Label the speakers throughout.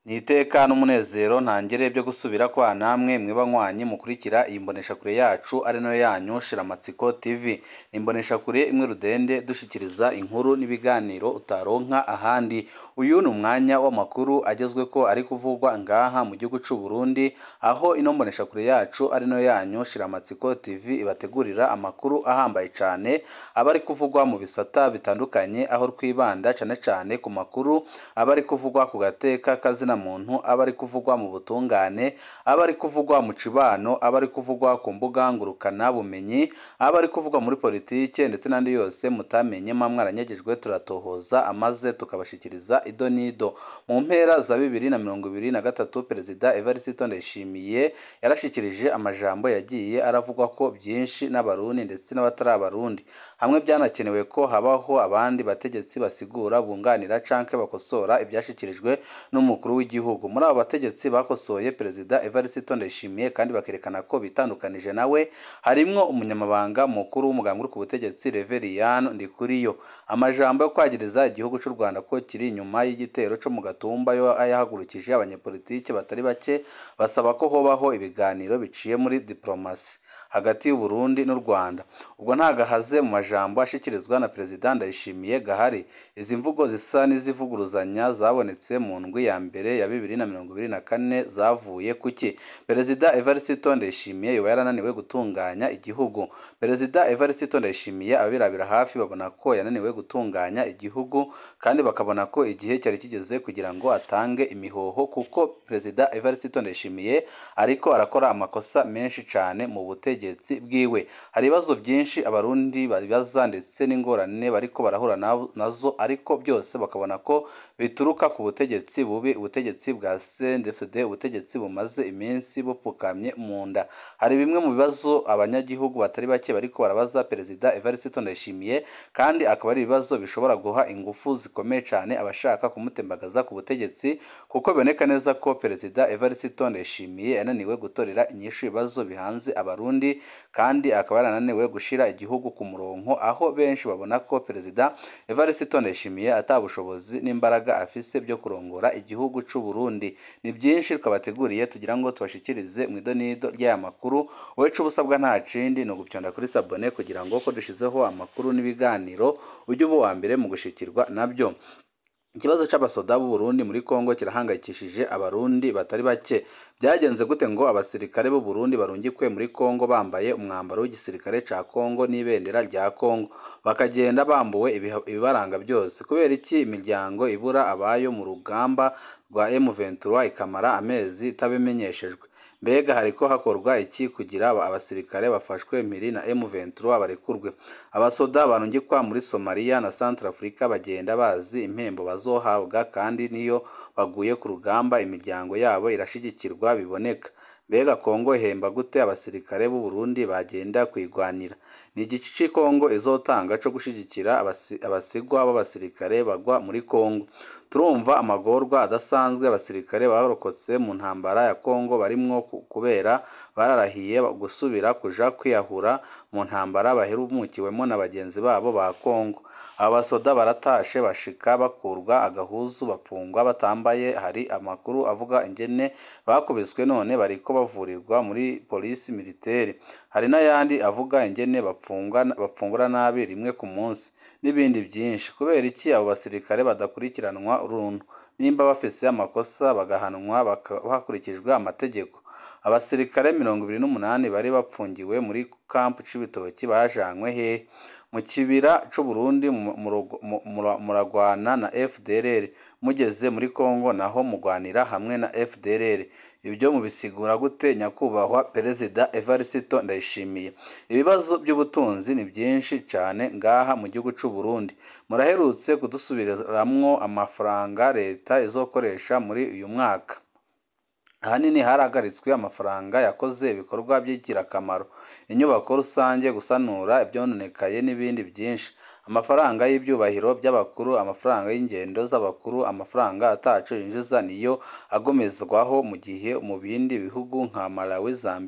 Speaker 1: ni iteka n'umunezero ntangere byo gusubira kwa namwe mwiba nywanyi mukurikira iyi mboneshakure yacu ari nayo yanyu shiramatsiko tv ni imboneshakure imwe rudende dushikiriza inkuru n'ibiganiro utaronka ahandi uyu ni umwanya w'amakuru agezwe ko ari kuvugwa ngaha mu gihugu c'u Burundi aho ino mboneshakure yacu ari nayo yanyu shiramatsiko tv ibategurira amakuru ahambaye cane aba ari kuvugwa mu bisata bitandukanye aho twibanda cane cane ku makuru aba ari kuvugwa ku gateka kazina muntu aba ari kuvugwa mu butungane aba ari kuvugwa mu cibano aba ari kuvugwa ku mbuga ngurukana bumenyi aba ari kuvugwa muri politike ndetse n'andi yose mutamenye mamwe aranyagijwe turatohoza amaze tukabashikiriza ido n'ido mu mpera za bibiri na mirongo ibiri na gatatu perezida Evariste Ndayishimiye yarashikirije amajambo yagiye aravugwa ko byinshi n'abarundi ndetse n'abatari abarundi hamwe byanakenewe ko habaho abandi bategetsi basigura bunganira canke bakosora ibyashikirijwe n'umukuru w'igihugu muri abo bategetsi bakosoye perezida Evariste Ndayishimiye kandi bakerekana ko bitandukanije nawe harimwo umunyamabanga mukuru w'umugambi uri ku butegetsi Reveriyano Ndikuriyo amajambo yo kwagiriza igihugu cy'u Rwanda ko kiri inyuma y'igitero co mu gatumba yo ayahagurukije abanyepolitike batari bake basaba ko hobaho ibiganiro biciye muri diplomasi hagati y'u Burundi n'u Rwanda ubwo nta gahaze mu majambo ashikirizwa na perezida Ndayishimiye gahari izi mvugo zisa n'izivuguruzanya zabonetse mu ndwi ya mbere ya bibiri na mirongo ibiri na kane zavuye kuki perezida Evariste Ndayishimiye yoba yarananiwe gutunganya igihugu perezida Evariste Ndayishimiye abirabira hafi babona ko yananiwe gutunganya igihugu kandi bakabona ko igihe cyari kigeze kugira ngo atange imihoho kuko perezida Evariste Ndayishimiye ariko arakora amakosa menshi cyane mu butegetsi bwiwe hari ibibazo byinshi abarundi babibaza ndetse n'ingorane bariko barahura nazo ariko byose bakabona ko bituruka ku butegetsi bubi ubutegetsi bwa CNDD-FDD ubutegetsi bumaze iminsi bupfukamye mu nda hari bimwe mu bibazo abanyagihugu batari bake bariko barabaza perezida Evariste Ndayishimiye kandi akaba ari ibibazo bishobora guha ingufu zikomeye cyane abashaka kumutembagaza ku butegetsi kuko biboneka neza ko perezida Evariste Ndayishimiye yananiwe gutorera inyishu ibibazo bihanze abarundi kandi akaba yarananiwe gushira igihugu ku murongo aho benshi babona ko perezida Evariste Ndayishimiye atabushobozi n'imbaraga afise byo kurongora igihugu c'u Burundi ni byinshi twabateguriye tugira ngo tubashikirize mu idonido ry'aya makuru wowe c'ubusabwa nta kindi ni ugupyonda kuri sabone kugira ngo ko dushizeho amakuru n'ibiganiro ujye uba uwa mbere mu gushikirwa nabyo ikibazo c'abasoda b'u Burundi muri Kongo kirahangayikishije abarundi batari bake byagenze gute ngo abasirikare b'u Burundi barungikwe muri Kongo bambaye umwambaro w'igisirikare ca Kongo n'ibendera rya Kongo bakagenda bambuwe ibibaranga byose kubera iki imiryango ibura abayo mu rugamba rwa M23 ikamara amezi itabimenyeshejwe mbega hariko hakorwa iki kugira abasirikare bafashwe mpiri na M23 barekurwe abasoda barungikwa muri Somalia na Centrafrica bagenda bazi impembo bazohabwa kandi niyo baguye ku rugamba imiryango yabo irashigikirwa biboneka mbega Kongo ihemba gute abasirikare b'u Burundi bagenda kwigwanira ni igice ci Kongo izotanga co gushigikira abasigwa b'abasirikare bagwa muri Kongo turumva amagorwa adasanzwe abasirikare barokotse mu ntambara ya Kongo barimwo kubera bararahiye gusubira kuja kwiyahura mu ntambara baherumukiwemo na bagenzi babo ba Kongo abasoda baratashe bashika bakurwa agahuzu bapfungwa batambaye hari amakuru avuga ingene bakubiswe none bariko bavurirwa muri polisi militaire hari n'ayandi avuga ingene bapfungura nabi rimwe ku munsi n'ibindi byinshi kubera iki abo basirikare badakurikiranwa uruntu nimba bafise amakosa bagahanwa hakurikijwe amategeko abasirikare mirongo ibiri n'umunani bari bapfungiwe muri kampu c'ibitoki bajanywe hehe mu kibira c'u Burundi muragwana na FDLR mugeze muri Kongo naho mugwanira hamwe na FDLR ibyo mubisigura gute nyakubahwa perezida Evariste Ndayishimiye ibibazo by'ubutunzi ni byinshi cyane ngaha mu gihugu c'u Burundi muraherutse kudusubiramwo amafaranga leta izokoresha muri uyu mwaka ahanini harahagaritswe amafaranga yakoze ibikorwa by'ingirakamaro inyubako rusange gusanura ibyononekaye n'ibindi byinshi amafaranga y'ibyubahiro by'abakuru amafaranga y'ingendo z'abakuru amafaranga ataco yinjiza niyo agomezwaho mu gihe mu bindi bihugu nka Malawi Zambia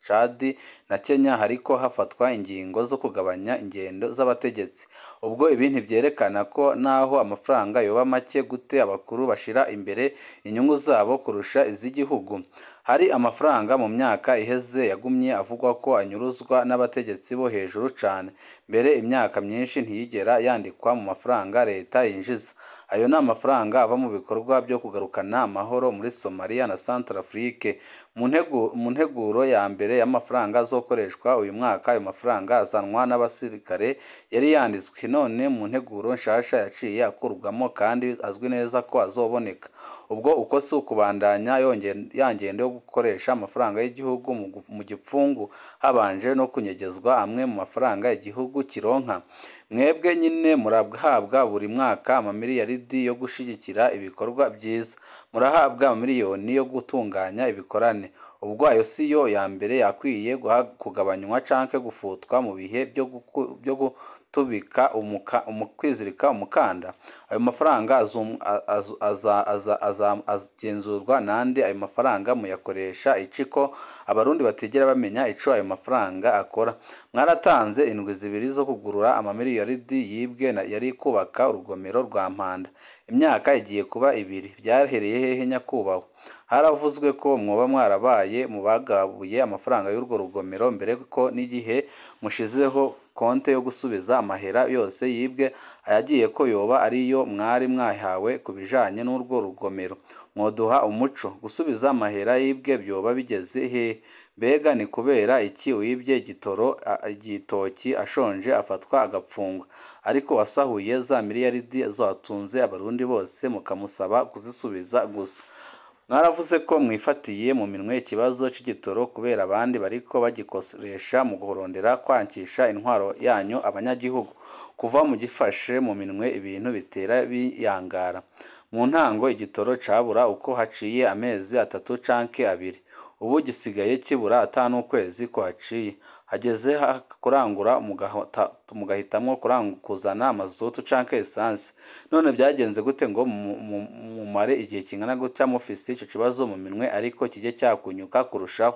Speaker 1: Chad na Kenya hariko hafatwa ingingo zo kugabanya ingendo z'abategetsi ubwo ibi ntibyerekana ko naho amafaranga yoba make gute abakuru bashira imbere inyungu zabo kurusha iz'igihugu hari amafaranga mu myaka iheze yagumye avugwa ko anyuruzwa n'abategetsi bo hejuru cane mbere imyaka myinshi ntiyigera yandikwa mu mafaranga leta yinjiza ayo ni amafaranga ava mu bikorwa byo kugarukana amahoro muri Somalia na Centrafrique mu ntegu- mu nteguro ya mbere y'amafaranga azokoreshwa uyu mwaka ayo mafaranga azanwa n'abasirikare yari yanditswe none mu nteguro nshasha yaciye akurwamo kandi azwi neza ko azoboneka ubwo uko si ukubandanya yonge- ya ngendo yo gukoresha amafaranga y'igihugu mu gu- mu gipfungu habanje no kunyegezwa amwe mu mafaranga igihugu kironka mwebwe nyine murahabwa buri mwaka amamiliyaridi yo gushigikira ibikorwa byiza murahabwa amamiliyoni yo gutunganya ibikorane ubwo ayo si yo ya mbere yakwiye guha- kugabanywa canke gufutwa mu bihe byo guku- byo gutubika umuka- umu- kwizirika umukanda ayo mafaranga azum- a- azu- aza- aza- aza- azagenzurwa nande ayo mafaranga muyakoresha iki ko abarundi batigera bamenya ico ayo mafaranga akora mwaratanze indwi zibiri zo kugurura amamiliyaridi yibwe na- yari kubaka urugomero rwa mpanda imyaka igiye kuba ibiri byahereye hehe nyakubahwa haravuzwe ko mwoba mwarabaye mu bagabuye amafaranga y'urwo rugomero mbere ko n'igihe mushizeho konte yo gusubiza amahera yose yibwe ayagiye ko yoba ariyo mwari mwahawe ku bijanye n'urwo rugomero mwoduha umuco gusubiza amahera yibwe byoba bigeze hehe mbega ni kubera iki wibye igitoro a- igitoki ashonje afatwa agapfungwa ariko wasahuye za miliyaridi zatunze abarundi bose mukamusaba kuzisubiza gusa mwaravuze ko mwifatiye mu minwe ikibazo c'igitoro kubera abandi bariko bagikoresha mu kurondera kwankisha intwaro yanyu abanyagihugu kuva mugifashe mu minwe ibintu bitera biyangara mu ntango igitoro cabura uko haciye amezi atatu canke abiri ubu gisigaye kibura ata n'ukwezi ko haciye hageze ha- kurangura mugahota- mugahitamwo kurang- kuzana amazutu canke esanse none byagenze gute ngo mu- mu- mumare igihe kingana gutya mufise ico kibazo mu minwe ariko kijye cyakunyuka kurushaho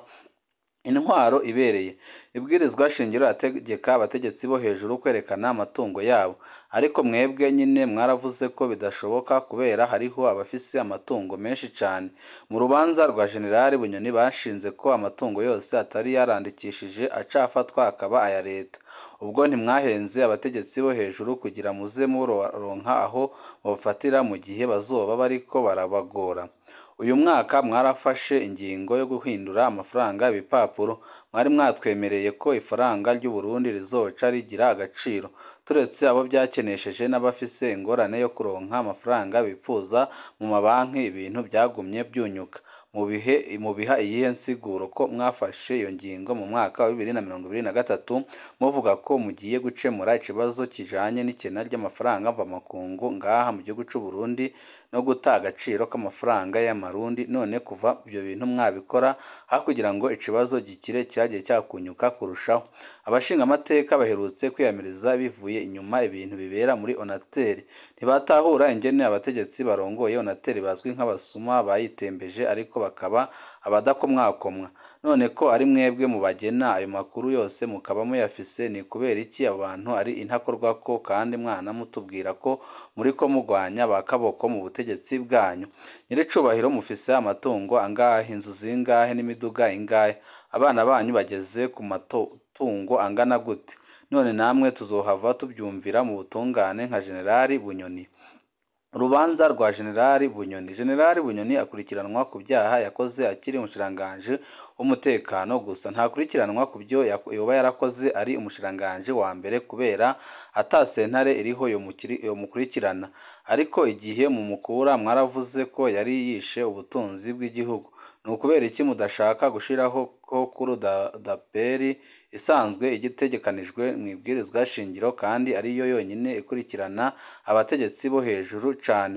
Speaker 1: intwaro ibereye ibwirizwa shingiro ategeka abategetsi bo hejuru kwerekana amatungo yabo ariko mwebwe nyine mwaravuze ko bidashoboka kubera hariho abafise amatungo menshi cane mu rubanza rwa generali bunyoni bashinze ko amatungo yose atari yarandikishije acafatwa akaba aya leta ubwo ntimwahenze abategetsi bo hejuru kugira muze muronka aho bafatira mu gihe bazoba bariko barabagora uyu mwaka mwarafashe ingingo yo guhindura amafaranga ibipapuro mwari mwatwemereye ko ifaranga ry'u Burundi rizoca rigira agaciro turetse abo byakenesheje n'abafise ingorane yo kuronka amafaranga bipfuza mu mabanki ibintu byagumye byunyuka mu bihe mu biha iyihe nsiguro ko mwafashe iyo ngingo mu mwaka wa bibiri na mirongo ibiri na gatatu muvuga ko mugiye gucemura ikibazo kijanye n'ikena ry'amafaranga mvamakungu ngaha mu gihugu c'u Burundi no guta agaciro k'amafaranga y'amarundi none kuva ibyo bintu mwabikora aho kugira ngo ikibazo gikire cyagiye cyakunyuka kurushaho abashinga amateka baherutse kwiyamiriza bivuye inyuma ibintu bibera muri onateri ntibatahura ingene abategetsi barongoye onateri bazwi nk'abasuma bayitembeje ariko bakaba abadakomwakomwa none ko ari mwebwe mu bagena ayo makuru yose mukaba muyafise ni kubera iki abo bantu ari intakorwako kandi mwana mutubwira ko muri ko mugwanya ba kaboko mu butegetsi bwanyu nyiricubahiro mufise amatungo angahe inzu zingahe n'imiduga ingahe abana banyu bageze ku matungo angana gute none namwe tuzohava tubyumvira mu butungane nka generali bunyoni urubanza rwa generali bunyoni generali bunyoni akurikiranwa ku byaha yakoze akiri umushiranganji w'umutekano gusa ntakurikiranwa ku byo yoba yarakoze ari umushiranganji wa mbere kubera ata sentare iriho yomukurikirana ariko igihe mumukura mwaravuze ko yari yishe ubutunzi bw'igihugu ni ukubera iki mudashaka gushiraho ko kuri daperi isanzwe igitegekanijwe mu ibwirizwa shingiro kandi ariyo yonyine ikurikirana abategetsi bo hejuru cane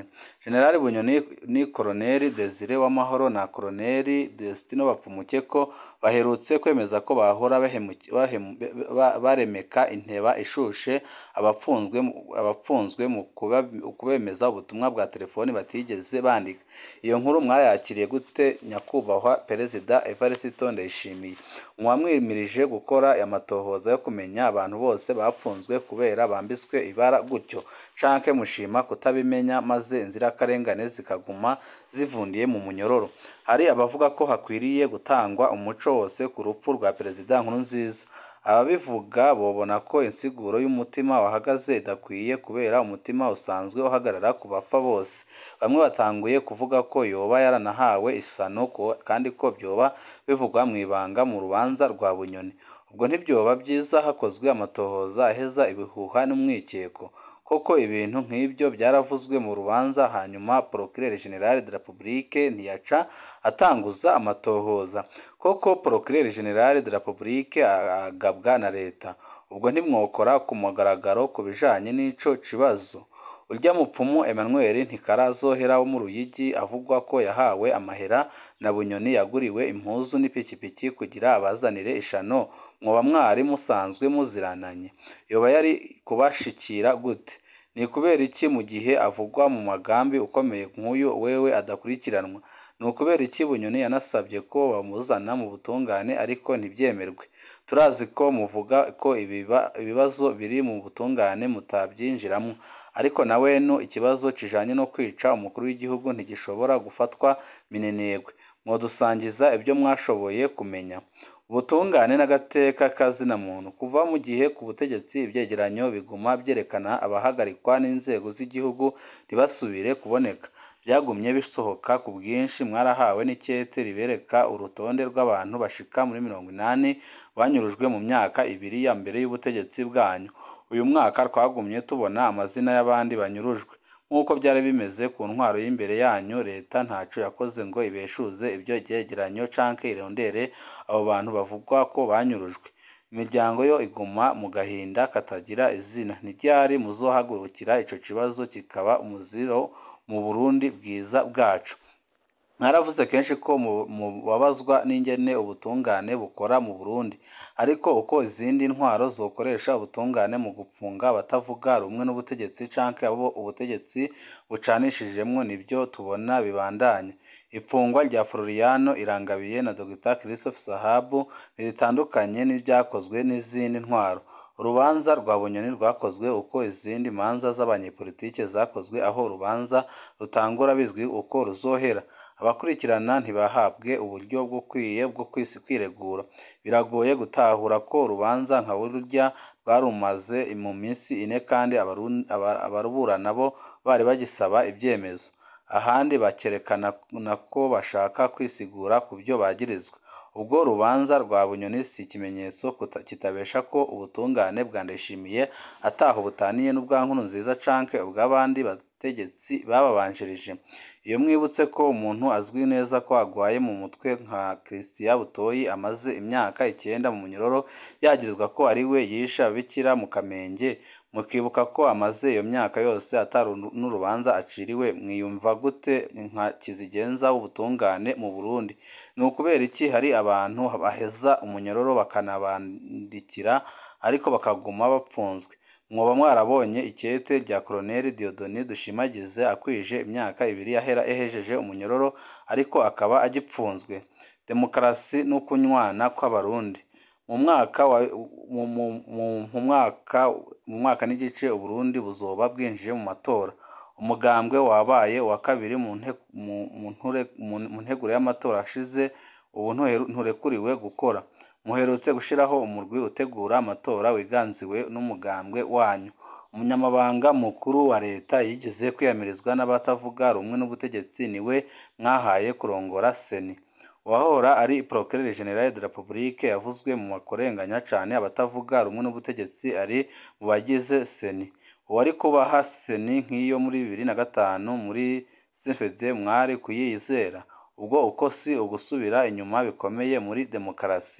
Speaker 1: General Bunyoni ni Koloneli Desire Uwamahoro na Koloneli Destino Bapfumukeko baherutse kwemeza ko bahora bahemuki- bahemu- ba- baremeka inteba ishushe abapfunzwe mu- abapfunzwe mu kuba- kubemeza ubutumwa bwa telefoni batigeze bandika iyo nkuru mwayakiriye gute nyakubahwa perezida Evariste Ndayishimiye mwamwimirije gukora amatohoza yo kumenya abantu bose bapfunzwe kubera bambitswe ibara gutyo canke mushima kutabimenya maze inzirakarengane zikaguma zivundiye mu munyororo hari abavuga ko hakwiriye gutangwa umuco wose ku rupfu rwa perezida Nkurunziza ababivuga bobona ko insiguro y'umutima wahagaze idakwiye kubera umutima usanzwe uhagarara ku bapfa bose bamwe batanguye kuvuga ko yoba yaranahawe isano ko- kandi ko byoba bivugwa mu ibanga mu rubanza rwa bunyoni ubwo ntibyoba byiza hakozwe amatohoza aheza ibihuha n'umwikeko koko ibintu nk'ibyo byaravuzwe mu rubanza hanyuma procureur general de la republique ntiyaca atanguza amatohoza koko procureur general de la republique agabwa na leta ubwo ntimwokora ku mugaragaro ku bijanye n'ico kibazo urya mupfumu Emmanuel ntikarazohera wo mu Ruyigi avugwa ko yahawe amahera na Bunyoni yaguriwe impuzu n'ipikipiki kugira abazanire ishano mwoba mwari musanzwe muzirananye yoba yari kubashikira gute ni kubera iki mu gihe avugwa mu magambi ukomeye nk'uyu wewe adakurikiranwa ni ukubera iki Bunyoni yanasabye ko bamuzana mu butungane ariko ntibyemerwe turazi ko muvuga ko ibiba- ibibazo biri mu butungane mutabyinjiramo ariko na wenu ikibazo kijanye no kwica umukuru w'igihugu ntigishobora gufatwa minenegwe mwodusangiza ibyo mwashoboye kumenya ubutungane n'agateka kazina muntu kuva mu gihe ku butegetsi ibyegeranyo biguma byerekana abahagarikwa n'inzego z'igihugu ntibasubire kuboneka byagumye bisohoka ku bwinshi mwarahawe n'icyete ribereka urutonde rw'abantu bashika muri mirongo inani banyurujwe mu myaka ibiri ya mbere y'ubutegetsi bwanyu uyu mwaka twagumye tubona amazina y'abandi banyurujwe nk'uko byari bimeze ku ntwaro y'imbere yanyu leta ntaco yakoze ngo ibeshuze ibyo byegeranyo canke irondere abo bantu bavugwa ko banyurujwe imiryango yo iguma mu gahinda katagira izina ntiryari muzohagurukira ico kibazo kikaba umuziro mu Burundi bwiza bwacu mwaravuze kenshi ko mu- mubabazwa n'ingene ubutungane bukora mu Burundi ariko uko izindi ntwaro zokoresha ubutungane mu gupfunga abatavuga rumwe n'ubutegetsi canke abo ubutegetsi bucanishijemwo nibyo tubona bibandanya ifungwa rya Floriano Irangabiye na Dr Christophe Sahabu ntiritandukanye n'ibyakozwe n'izindi ntwaro urubanza rwa Bunyoni rwakozwe uko izindi manza z'abanyepolitike zakozwe aho urubanza rutangura bizwi uko ruzohera abakurikirana ntibahabwe uburyo bukwiye bwo kwisi- kwiregura biragoye gutahura ko urubanza nka burya rwarumaze mu minsi ine kandi abaru- aba- abaruburana bo bari bagisaba ibyemezo ahandi bakerekana na ko bashaka kwisigura ku byo bagirizwa ubwo urubanza rwa bunyoni si ikimenyetso kuta- kitabesha ko ubutungane bwa ndayishimiye ataho butaniye n'ubwa nkuru nziza canke ubw'abandi bategetsi bababanjirije iyo mwibutse ko umuntu azwi neza ko agwaye mu mutwe nka Christian Butoyi amaze imyaka icyenda mu munyororo yagirizwa ko ari we yishe ababikira mu Kamenge mukibuka ko amaze iyo myaka yose atari n'urubanza aciriwe mwiyumva gute nka kizigenza w'ubutungane mu Burundi ni ukubera iki hari abantu baheza umunyororo bakanabandikira ariko bakaguma bapfunzwe mwoba mwarabonye ikete rya Colonel Dieudonné Dushimagize akwije imyaka ibiri yahera ehejeje umunyororo ariko akaba agipfunzwe demokarasi n'ukunywana kw'abarundi mu mwaka wa mu, mu, mu, mu mwaka mu mwaka n'igice Uburundi buzoba bwinjiye mu matora umugambwe wabaye wa kabiri mu nte, mu, mu, nture, mu, mu nteguro y'amatora ashize ubu ntuheru- nturekuriwe gukora muherutse gushiraho umurwi utegura amatora wiganziwe n'umugambwe wanyu umunyamabanga mukuru wa leta yigeze kwiyamirizwa n'abatavuga rumwe n'ubutegetsi niwe mwahaye kurongora seni uwahora ari procureur general de la republique yavuzwe mu makorenganya cane abatavuga rumwe n'ubutegetsi ari mu bagize seni uwari kubaha seni nk'iyo muri bibiri na gatanu muri CFD mwari kuyizera ubwo uko si ugusubira inyuma bikomeye muri demokarasi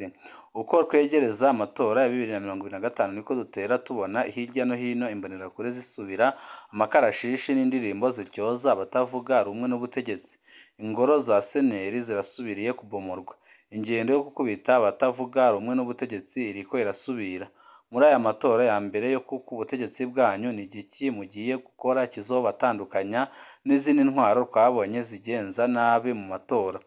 Speaker 1: uko twegereza amatora ya bibiri na mirongo ibiri na gatanu niko dutera tubona hirya no hino imbonerakure zisubira amakarashishi n'indirimbo ziryoza abatavuga rumwe n'ubutegetsi ingoro za seneri zirasubiriye kubomorwa ingendo yo gukubita abatavuga rumwe n'ubutegetsi iriko irasubira muri aya matora ya mbere yo kuko ubutegetsi bwanyu ni igiki mugiye gukora kizobatandukanya n'izindi ntwaro twabonye zigenza nabi mu matora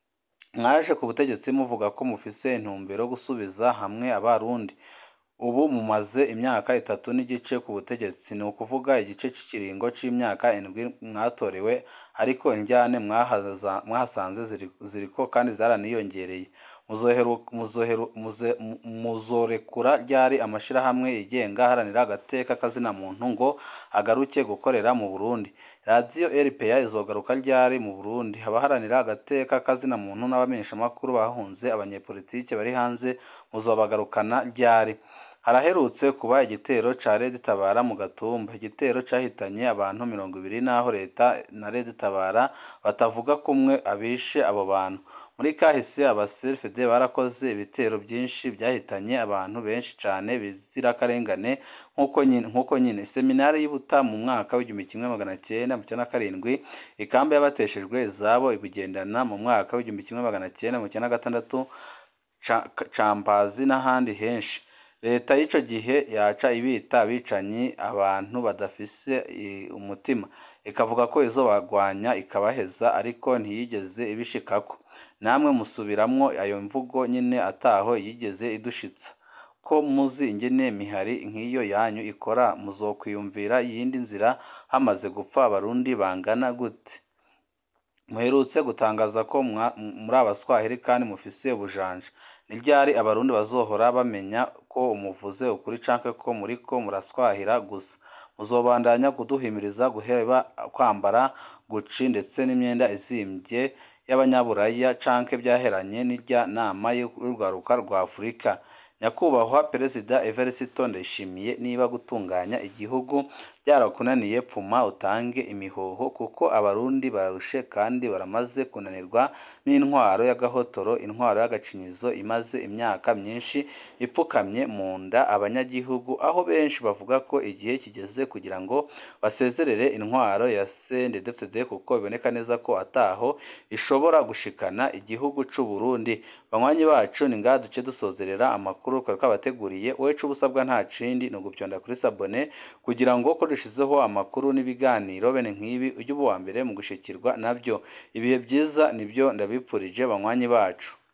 Speaker 1: mwaje ku butegetsi muvuga ko mufise intumbero yo gusubiza hamwe abarundi ubu mumaze imyaka itatu n'igice ku butegetsi ni ukuvuga igice cy'ikiringo c'imyaka indwi mwatorewe ariko injyane mwahaza- mwahasanze ziri- ziriko kandi zaraniyongereye muzoheru- muzoheru- muze- mu- muzorekura ryari amashirahamwe yigenga aharanira agateka kazina muntu ngo agaruke gukorera mu Burundi radiyo RPA izogaruka ryari mu Burundi abaharanira agateka kazina muntu n'abamenyeshamakuru bahunze abanyepolitike bari hanze muzobagarukana ryari haraherutse kuba igitero ca Red Tabara mu Gatumba igitero cahitanye abantu mirongo ibiri naho leta na Red Tabara batavuga kumwe abishe abo bantu muri kahise abaserfede barakoze ibitero byinshi byahitanye abantu benshi cane bizirakarengane nk'uko nyine nk'uko nyine seminari y'Ibuta mu mwaka w'igihumbi kimwe magana cyenda mirongo icyenda na karindwi ikamba y'abateshejwe izabo ibigendana mu mwaka w'igihumbi kimwe magana cyenda mirongo icyenda na gatandatu Ca- Cambazi n'ahandi henshi leta y'ico gihe yaca ibita abicanyi abantu badafise i- umutima ikavuga ko izobagwanya ikabaheza ariko ntiyigeze ibishikako namwe musubiramwo ayo mvugo nyine ataho yigeze idushitsa ko muzi ingene mihari nk'iyo yanyu ikora muzokwiyumvira iyindi nzira hamaze gupfa abarundi bangana gute muherutse gutangaza ko mwa- muri abaswahili kandi mufise ubujanja ni ryari abarundi bazohora bamenya ko umuvuze ukuri canke ko muriko muraswahira gusa muzobandanya kuduhimiriza guheba kwambara guci ndetse n'imyenda izimvye y'abanyaburaya canke byaheranye n'irya nama y'urwaruka rwa Afurika nyakubahwa perezida Evariste Ndayishimiye niba gutunganya igihugu byarakunaniye pfuma utange imihoho kuko abarundi bararushe kandi baramaze kunanirwa n'intwaro y'agahotoro intwaro y'agacinyizo imaze imyaka myinshi ipfukamye mu nda abanyagihugu aho benshi bavuga ko igihe kigeze kugira ngo basezerere intwaro ya CNDD-FDD kuko biboneka neza ko ataho ishobora gushikana igihugu c'u Burundi banywanyi bacu ni ngaha duce dusozerera amakuru twari twabateguriye wowe ico ubusabwa nta kindi ni ugupyonda kuri sabone kugira ngo ko dushizeho amakuru n'ibiganiro bene nk'ibi ujye uba uwa mbere mu gushikirwa nabyo ibihe byiza nibyo ndabipfurije banywanyi bacu